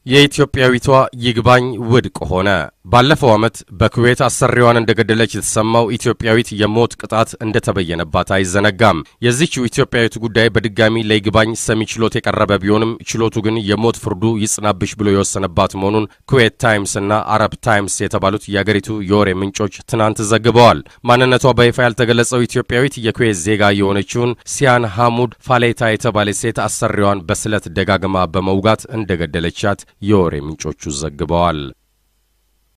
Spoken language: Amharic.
የኢትዮጵያዊቷ ይግባኝ ውድቅ ሆነ። ባለፈው ዓመት በኩዌት አሰሪዋን እንደገደለች የተሰማው ኢትዮጵያዊት የሞት ቅጣት እንደተበየነባት አይዘነጋም። የዚህችው ኢትዮጵያዊት ጉዳይ በድጋሚ ለይግባኝ ሰሚ ችሎት የቀረበ ቢሆንም ችሎቱ ግን የሞት ፍርዱ ይጽናብሽ ብሎ የወሰነባት መሆኑን ኩዌት ታይምስ እና አረብ ታይምስ የተባሉት የአገሪቱ የወሬ ምንጮች ትናንት ዘግበዋል። ማንነቷ በይፋ ያልተገለጸው ኢትዮጵያዊት የኩዌት ዜጋ የሆነችውን ሲያን ሐሙድ ፋሌታ የተባለች ሴት አሰሪዋን በስለት ደጋግማ በመውጋት እንደገደለቻት የወሬ ምንጮቹ ዘግበዋል።